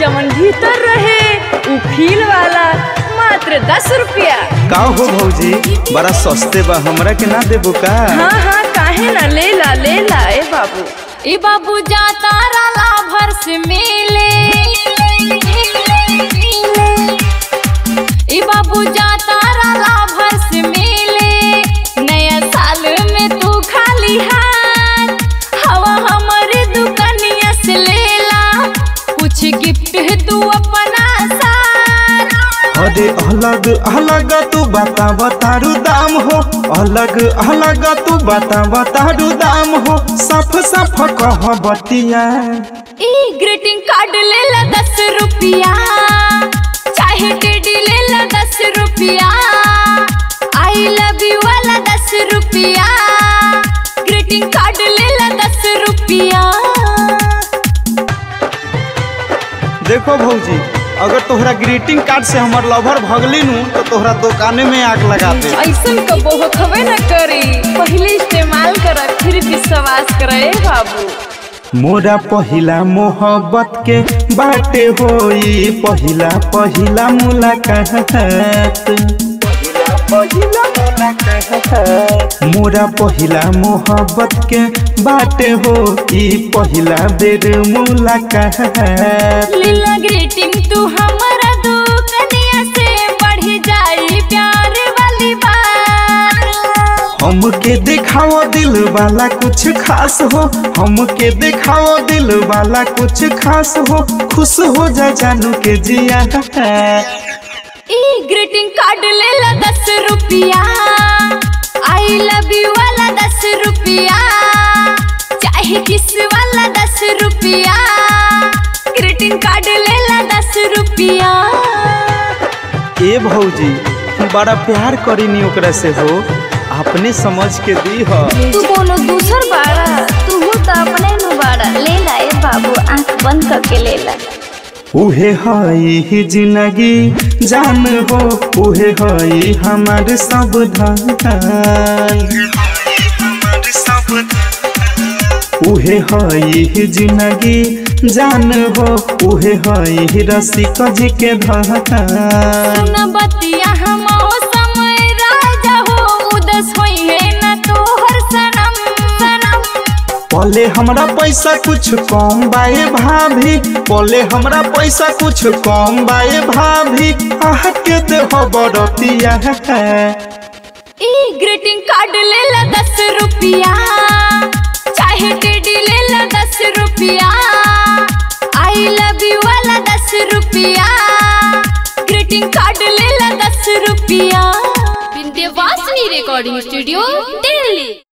जवन भीतर रहे उ फील वाला मात्र दस रुपया का हो भौजी बड़ा सस्ते बा हमरा के ना देबो का हाँ हाँ काहे ना ले ला ले ला ए बाबू ए बाबू जाता राला भर से मिले ए बाबू जाता राला भर से मिले नया साल में तू खाली हाथ हवा हमारे दुकानिया से लेला कुछ गिफ्ट तू अपना साथ अरे अलग अलग तू बता बतारू दाम हो अलग अलग तू बता बतारू दाम हो साफ साफ कह बतिया ई ग्रीटिंग कार्ड ले ला दस रुपया चाहे टेडी ले ला दस रुपया आई लव यू वाला दस रुपया ग्रीटिंग कार्ड ले ला दस रुपया देखो भौजी अगर तोहरा ग्रीटिंग कार्ड से हमर लवर भगली नु तो तोहरा दुकाने में आग लगा दे ऐसन कबो होखबे न करी पहले इस्तेमाल कर फिर विश्वास करे ए बाबू मोरा पहिला मोहब्बत के बाटे होई पहिला पहिला मुलाकात मोरा पहिला मोहब्बत के बाटे हो ई पहिला बेर मुलाकात लीला ग्रीटिंग तू हमारा दुकनिया से बढ़ जाई प्यार वाली बात हमके दिखाओ दिल वाला कुछ खास हो हमके दिखाओ दिल वाला कुछ खास हो खुश हो जा जानू के जिया ई ग्रीटिंग कार्ड ले ला दस रुपया आई लव यू वाला दस रुपया चाहे किस वाला दस रुपया ग्रीटिंग कार्ड ले ला दस रुपया ए भौजी बड़ा प्यार करीनी ओकरा से हो अपने समझ के दी हो तू कोनो दूसर बाड़ा तू तो अपने नु बाड़ा ले ला ए बाबू आंख बंद करके ले ला उहे हई ही जिंदगी जान हो उहे हई हमार सब धन उहे हई ही जिंदगी जान हो उहे हई रसिक जी के धन न बतिया हम समय राजा हो उदस होई है न तोहर सनम सनम पले हमरा पैसा कुछ कम बाए भाभी पले हमरा पैसा कुछ कम बाए भाभी आह के देह बरतिया ई ग्रीटिंग कार्ड ले ला दस रुपया चाहे टेडी ले ला दस रुपया आई लव यू वाला दस रुपया ग्रीटिंग कार्ड ले ला दस रुपया विंध्यवासिनी रिकॉर्डिंग स्टूडियो दिल्ली